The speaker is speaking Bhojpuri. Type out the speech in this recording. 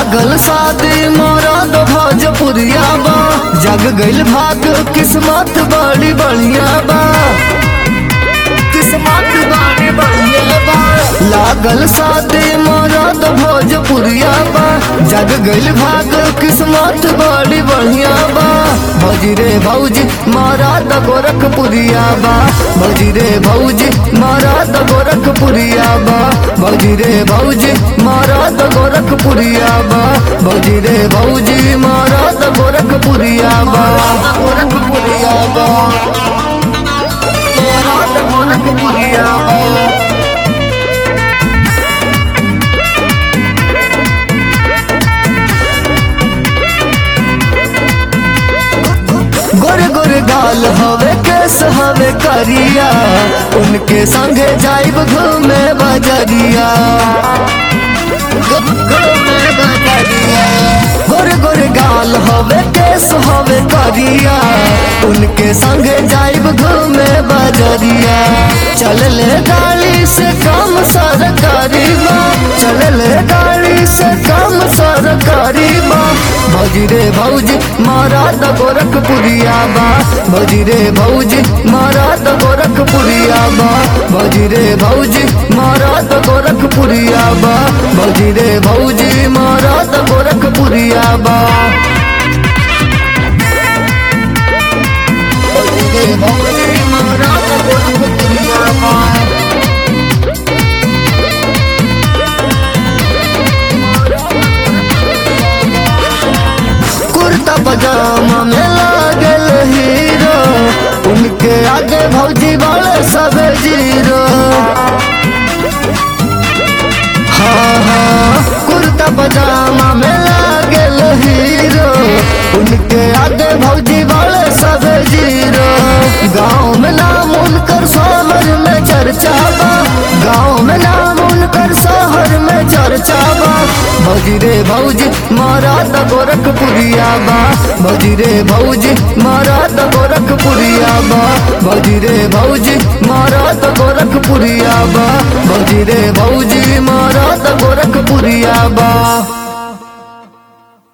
लागल शादी मरद भोजपुरिया बा जग गइल भाग किस्मत बड़ी बढ़िया बा किस्मत बड़ी बढ़िया बा लागल शादी मरद भोजपुरिया बा जग गइल भाग किस्मत बड़ी बढ़िया बा भौजी रे भौजी मरद गोरखपुरिया बा भौजी रे भौजी मरद गोरखपुरिया बा भौजी रे भौजी मरद गोरखपुरिया बा भौजी रे भौजी मरद गोरखपुरिया बा गोरखपुरिया बा मरद गोरखपुरिया बा गोरे गोरे गाल हवे केस हवे करिया उनके संगे जाइब घूमे बजरिया घूमे बजरिया गोरे गोरे गाल हवे केस हवे करिया उनके संगे जाइब घूमे बजरिया चल ले गाड़ी से कम सरकारी बा चल ले गाड़ी से कम सरकारी बा भौजी रे भौजी मारा द गोरखपुरिया बा भौजी रे भौजी मारा द गोरखपुरिया बा भौजी रे भौजी मारा द गोरखपुरिया बा भौजी रे भौजी मारा द गोरखपुरिया बा भौजी रे भौजी मारा द गोरखपुरिया बा कुर्ता पजामा में लागल हीरो उनके आगे भौजी वाले सब जीरो हाँ हाँ कुर्ता पजामा में लागल हीरो उनके आगे भौजी वाले सब जीरो गाँव में नाम उनकर शहर में चर्चा बा गाँव में नाम उनकर शहर में चर्चा बा भौजी रे भौजी मारा द गोरखपुरिया बा भौजी रे भौजी मारा द गोरखपुरिया बा भौजी रे भौजी मारा द गोरखपुरिया बा भौजी रे भौजी मारा द गोरखपुरिया बा